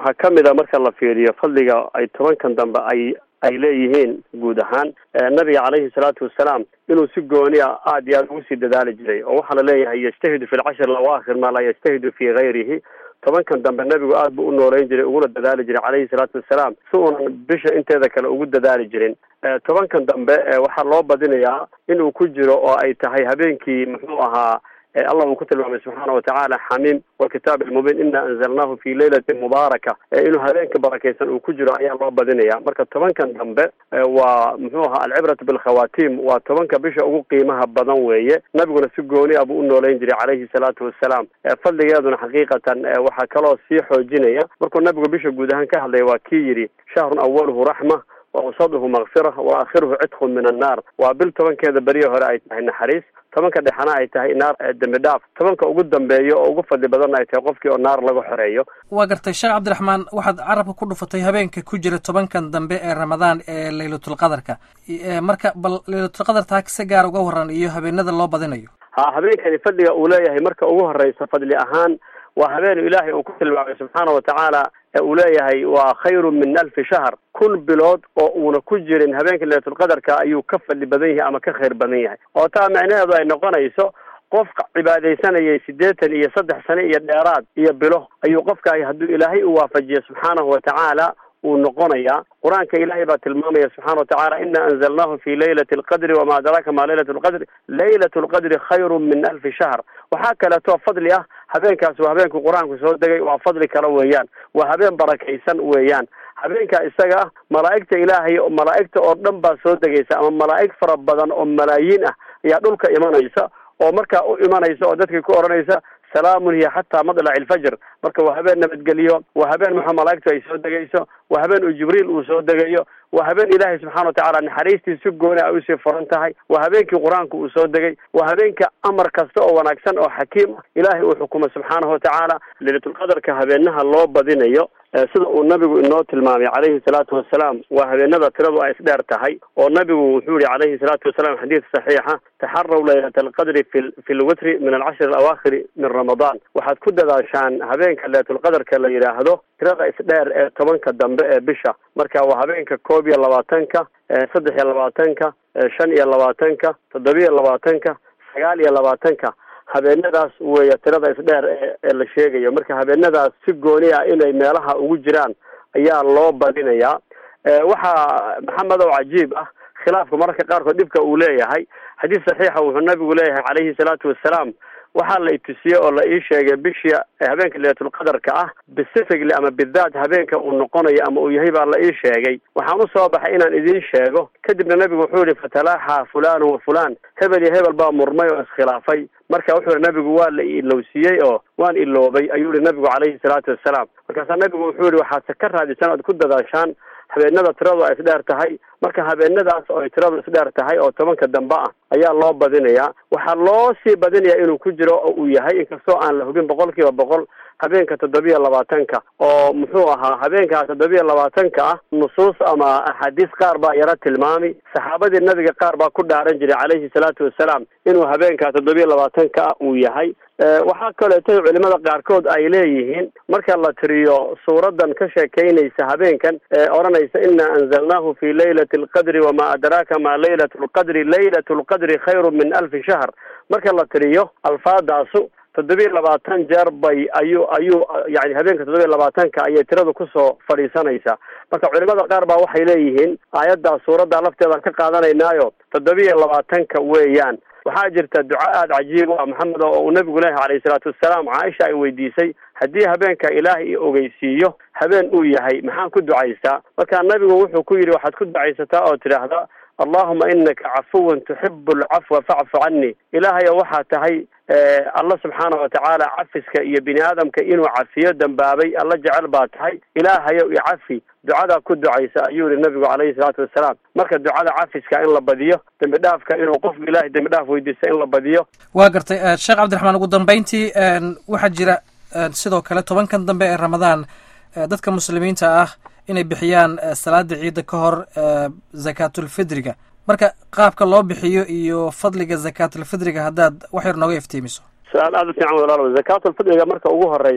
waxaa ka mid a marka la fiiriyo fadliga ay tobankan dambe ay ay leeyihiin guud ahaan nabiga caleyhi salaatu wasalaam inuu si gooni a aada iyo aada ugu sii dadaali jiray oo waxaa la leeyahay yajtahidu fi lcashri lawaakhir maa laa yajtahidu fi gayrihi tobankan dambe nebigu aada buu u nooleyn jiray uguna dadaali jiray caleyhi salaatu wasalaam si uunan bisha inteeda kale ugu dadaali jirin tobankan dambe waxaa loo badinayaa inuu ku jiro oo ay tahay habeenkii muxuu ahaa allah uu ku tilmaamay subxaana watacaala xamiim walkitaab almubiin ina anzalnahu fi leylati mubaaraka inuu habeenka barakaysan uu ku jiro ayaa loo badinaya marka tobankan dambe waa muxuu ahaa alcibratu bilkhawaatiim waa tobanka bisha ugu qiimaha badan weeye nabiguna si gooni ah buu u nooleyn jiray calayhi salaatu wasalaam fadligeeduna xaqiiqatan waxaa kaloo sii xoojinaya markuu nabigu bisha guud ahaan ka hadlaya waa kii yidhi shahrun awaluhu raxma wawsaduhu makfira wa aakhiruhu cidkhun min annaar waa bil tobankeeda beriya hore ay tahay naxariis tobanka dhexena ay tahay naar dembi dhaaf tobanka ugu dambeeyo oo ugu fadli badanna ay tahay qofkii oo naar laga xoreeyo waa gartay sheekh cabdiraxmaan waxaad carabka ku dhufatay habeenka ku jira tobankan dambe ee ramadaan ee laylatulqadarka marka bal laylatulqadartaa si gaar uga waran iyo habeenada loo badinayo ha habeenkani fadliga uu leeyahay marka ugu horeysa fadli ahaan waa habeenu ilaahay uu ku tilmaamay subxaana watacaala uu leeyahay waa khayru min alfi shahr kun bilood oo uuna ku jirin habeenka laylatulqadarka ayuu ka fadli badan yahay ama ka khayr badan yahay oo taa micnaheedu ay noqonayso qofka cibaadaysanayay siddeetan iyo saddex sane iyo dheeraad iyo bilo ayuu qofka hadduu ilaahay u waafajiyo subxaanahu watacaala uu noqonayaa qur-aanka ilaahay baa tilmaamaya subxana watacaala ina anzalnahu fi laylati alqadri wama adraaka ma laylat lqadri laylat lqadri khayru min alfi shahr waxaa kaleeto fadli ah habeenkaas waa habeenku qur-aanku soo degay waa fadli kale weeyaan waa habeen barakaysan weeyaan habeenkaa isaga ah malaa'igta ilaahay malaa'igta oo dhan baa soo degaysa ama malaa'ig fara badan oo malaayiin ah ayaa dhulka imanaysa oo markaa u imanaysa oo dadkii ku odhanaysa salaamun hiya xataa madlaci alfajr marka waa habeen nabadgeliyo waa habeen maxaa malaa'igtu ay soo degayso waa habeen uu jibriil uu soo degayo waa habeen ilaahay subxana watacaala naxariistii si gooni ay usii furan tahay waa habeenkii qur-aanku uu soo degay waa habeenka amar kasta oo wanaagsan oo xakiim ah ilaahay uu xukumo subxaanahu watacaala laylatulqadarka habeenaha loo badinayo sida uu nabigu inoo tilmaamay calayhi salaatu wasalaam waa habeenada tiradu ay isdheer tahay oo nabigu wuxuu yihi calayhi salaatu wasalaam xadiid saxiixa taxaraw laylat alqadri fi fi lwitri min alcashri alawaakhiri min ramadaan waxaad ku dadaashaan habeenka laylatulqadarka la yidhaahdo tirada isdheer ee tobanka dambe ee bisha marka waa habeenka koob iyo labaatanka saddex iyo labaatanka shan iyo labaatanka toddobiyo labaatanka sagaal iyo labaatanka habeenadaas weeya tirada isdheer ee la sheegayo marka habeenadaas si gooni ah inay meelaha ugu jiraan ayaa loo badinayaa waxaa maxamedow cajiib ah khilaafka mararka qaarkood dhibka uu leeyahay xadiis saxiixa wuxuu nabigu leeyahay calayhi salaatu wasalaam waxaa la itusiyey oo la ii sheegay bishii habeenka laylatulqadarka ah specifically ama bidaat habeenka uu noqonayo ama uu yahay baa la ii sheegay waxaan usoo baxay inaan idiin sheego kadibna nabigu wuxuu yihi fatalaaxa fulanu wa fulan hebel iyo hebel baa murmay oo iskhilaafay marka wuxuu yihi nabigu waa la ilowsiiyey oo waan iloobay ayuu yihi nabigu calayhi salaatu wasalaam markaasaa nabigu wuxuu yihi waxaad ka raadisan oad ku dadaashaan habeenada tiradu ay isdheer tahay marka habeenadaas oo ay tiradu isdheer tahay oo tobanka dambe ah ayaa loo badinayaa waxaa loo sii badinayaa inuu ku jiro oo uu yahay inkastoo aan la hubin boqol kiiba boqol habeenka toddobiya labaatanka oo muxuu ahaa habeenkaa toddobiya labaatanka ah nusuus ama axaadiis qaar baa yaro tilmaami saxaabadii nabiga qaar baa ku dhaaran jiray calayhi salaatu wasalaam inuu habeenkaa toddobiya labaatanka ah uu yahay waxaa kaleeto culimada qaarkood ay leeyihiin marka la tiriyo suuradan ka sheekaynaysa habeenkan ee odhanaysa ina anzalnahu fi laylati alqadri wama adraaka ma laylat lqadri laylat lqadri khayru min alfi shahr marka la tiriyo alfaadaasu toddobiya labaatan jeer bay ayuu ayuu yani habeenka toddobiya labaatanka ayay tiradu kusoo fadhiisanaysaa marka culimada qaar baa waxay leeyihiin aayaddaa suuraddaa lafteedaan ka qaadanaynaayo toddobiya labaatanka weeyaan waxaa jirta duca aada cajiib u ah maxamed oo uu nabigu leeyahay calayhi salaatu wasalaam caaisha ay weydiisay haddii habeenka ilaahay i ogeysiiyo habeen uu yahay maxaan ku ducaystaa marka nabigu wuxuu ku yidhi waxaad ku ducaysataa oo tidhaahda allahuma inaka cafuwan tuxibu alcafwa facfu cani ilaahayo waxaa tahay alla subxaana watacaala cafiska iyo bini aadamka inuu cafiyo dambaabay alla jecel baa tahay ilaahayow icafi ducadaa ku ducaysa ayuu yihi nabigu calayhi salaatu wasalaam marka ducada cafiska in la badiyo dembi dhaafka inuu qofku ilahay dembi dhaaf weydiista in la badiyo waa gartay sheekh cabdiraxmaan ugu dambeyntii waxaa jira sidoo kale tobankan dambe ee ramadaan dadka muslimiinta ah inay bixiyaan salaada ciidda ka hor zakaatulfidriga marka qaabka loo bixiyo iyo fadliga zakaatulfidriga haddaad wax yar nooga iftiimiso su-aal aada u fiican walaalow zakaatulfidriga marka ugu horeysa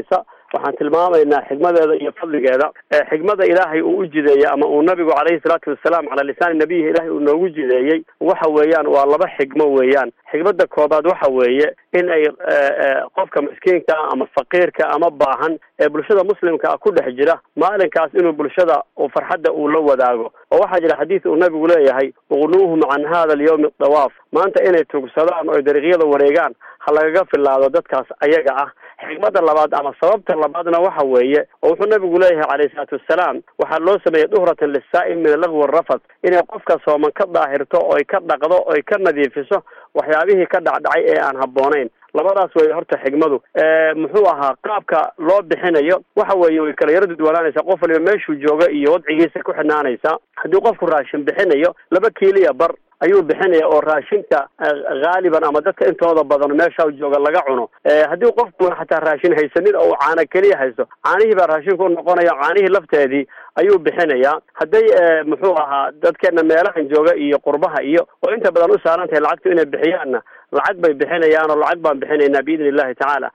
waxaan tilmaamaynaa xigmadeeda iyo fadligeeda xigmada ilaahay uu u jideeyey ama uu nabigu calayhi salaatu wasalaam calaa lisaani nabiyihi ilaahay uu noogu jideeyey waxa weeyaan waa laba xigmo weeyaan xigmada koobaad waxa weeye in ay qofka miskiinka ama faqiirka ama baahan ee bulshada muslimka ah ku dhex jira maalinkaas inuu bulshada uu farxadda uu la wadaago oo waxaa jira xadiis uu nabigu leeyahay uqnuuhum can hada alyawmi dawaaf maanta inay tugsadaan oo dariiqyada wareegaan ha lagaga filaado dadkaas ayaga ah xigmada labaad ama sababta labaadna waxa weeye oo wuxuu nabigu leeyahay calayhi salaatu wassalaam waxaa loo sameeyey duhratan lisaa'im min alagwi arafat inay qofka sooman ka daahirto oy ka dhaqdo oy ka nadiifiso waxyaabihii ka dhacdhacay ee aan habboonayn labadaas way horta xigmadu muxuu ahaa qaabka loo bixinayo waxa weeye way kala yaro dudwanaanaysaa qof waliba meeshuu jooga iyo wadcigiisa ku xidhnaanaysaa haddii qofku raashin bixinayo laba kiiliya bar ayuu bixinaya oo raashinka haaliban ama dadka intooda badan meesha jooga laga cuno haddii qofku xataa raashin haysanin oo uu caana keliya haysto caanihii baa raashinku unoqonaya caanihii lafteedii ayuu bixinayaa hadday muxuu ahaa dadkeena meelahan jooga iyo qurbaha iyo oo inta badan u saaran tahay lacagtu inay bixiyaanna lacag bay bixinayaan oo lacag baan bixinaynaa biidni illahi tacaala